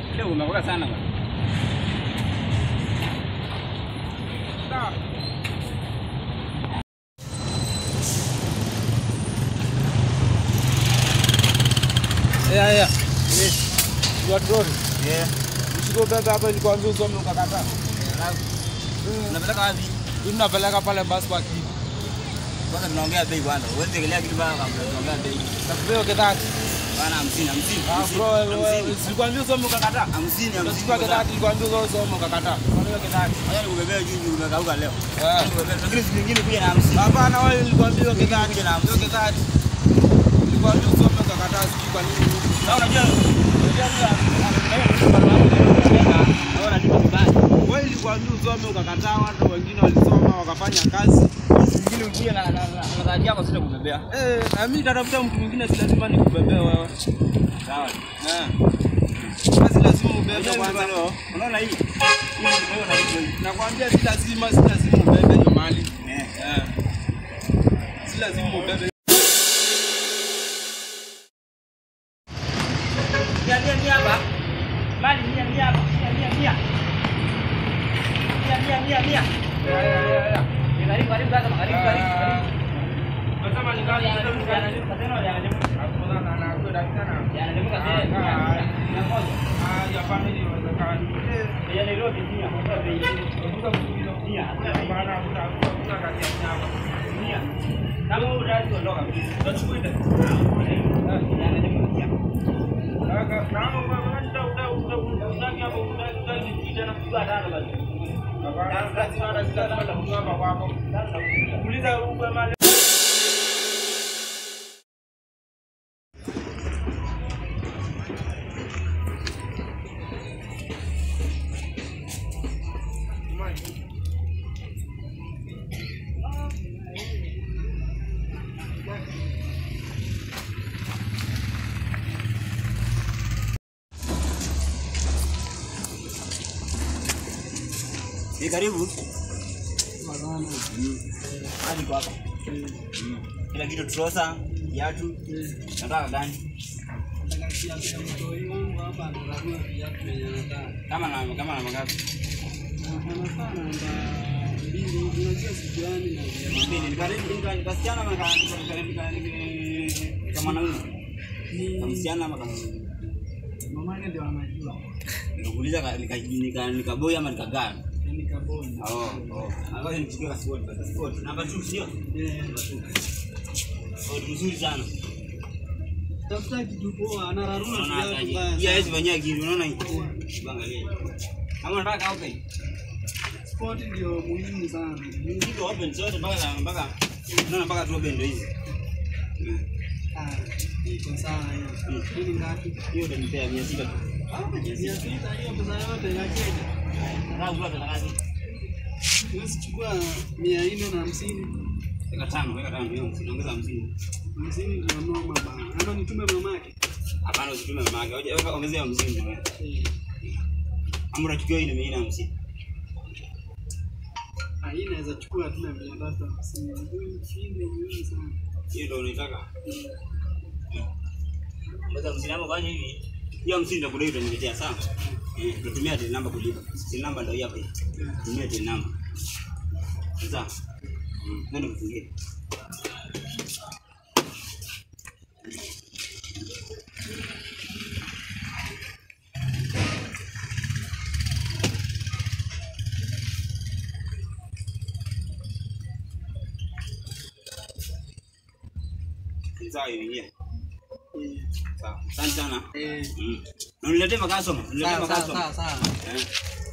Leo umekoka sana bwana. Sawa. Yeah, yeah. Yes. You are drone. Yeah. Mshiko bebe hapa nilikwambia usome ukakataa. Unapeleka wapi? Mimi napeleka pale bus park. Kwanza tunaongea bei bwana. Uweze kuelea kitu baya kabla tunaongea bei. Nakupea kedati. Bwana 50 50. Ah bro, wewe silikwambia usome ukakataa. 50 Unachukua 50. kedati nilikwambia usome ukakataa. Kwa nini kedati? Haya nikubebea juu juu umekauka leo. Eh. Lakini siku nyingine kuja na 50. Hapana wewe nilikwambia hiyo kedati. Kuja na Hiyo kedati. Nilikwambia usome ukakataa sijui kwa nini. Sasa unajua Wewe nilikwambia usome ukakataa, watu wengine walisoma wakafanya kazi. Mwingine ukuja na na na zawadi yako sita kubebea. Eh, na mimi nitatafuta mtu mwingine si lazima nikubebee wewe. Sawa. Eh. Basi lazima ubebe kwanza. Unaona hii? Hii ndio na hii. Nakwambia si lazima, si lazima ubebe hiyo mali. Eh. Eh. Si lazima ubebe. Mia mia mia hapa. Mali mia mia hapa. Mia mia mia. Mia mia mia mia. Ya, ya, ya, ya. Ni Karibu karibu sasa karibu karibu karibu. Unasema ni ngapi? Yanalimuka tena yanalimuka. Hapo na na na kwenda tena. Yanalimuka tena. Mia mia moja. Ah, ya family inawezekana. Eh, Ya Nairobi mia. Kwa bei. unataka kuuliza Mia. bana utakuta kazi ya nyama. Mia. Kama wewe unataka kuondoka. Utachukua ile. Yanalimuka mia. Kaka, kama wewe unataka uta uta utaki hapo utaki utaki kijana Chukua tano basi. Hapana, kazi hata sitapata kutoka kwako. Uliza uwe mali. Ni karibu. Hadi kwa hapa. Kila kitu trosa, viatu. Nataka gani? Kama na kama na magapi? Mbili. Ni karibu ni karibu kasichana ama kama kama mwanaume? Kama msichana ama kama Nikakuuliza ka- nika- nika- nikaboi ama nikagana? Oh, oh. Ngoja nichukue passport, passport. Namba 2 sio? Namba 2. Oh, ni mzuri sana. Tafuta kitu poa, anararua Unaona viatu hata hii. mbaya Hii sana. haiwezi fanyia kitu, unaona hii? Angalia. Kama unataka okay. Sport ndio muhimu sana. Niko open zote mpaka mpaka unaona mpaka tu open ndio hizi. Mm. Ah, iko sawa hiyo. Hii ni ngapi? Hiyo ndio nipea 600 tu. Ah, mia sita hiyo pesa yote ya Kenya. Nataka kula pesa ngapi? Huwezi chukua mia nne na hamsini. Weka tano, weka tano hiyo, unaongeza 50. Hamsini ndio noma bana. Ama nitume mamake. Hapana usitume mama yake. Hoja weka ongezea 50 tu. Eh, Ama unachukua hii ni 150. ah, hii naweza chukua tu na mia tatu hamsini. Hii ndio muhimu sana. Hiyo ndio unaitaka. Mbona msinamo fanya hivi? Hiyo hamsini ndio kudai utaniletea sawa? Eh, tutumia till number kulipa. Till number ndio hii hapa hii. Tumia till number. Sasa. Mm, nenda kufungia. Sawa hiyo ingia. Eh, Sawa. Asante sana. eh, Mm. Na uniletee makasoma. Uniletee sawa sawa makasoma. sawa sawa. Eh.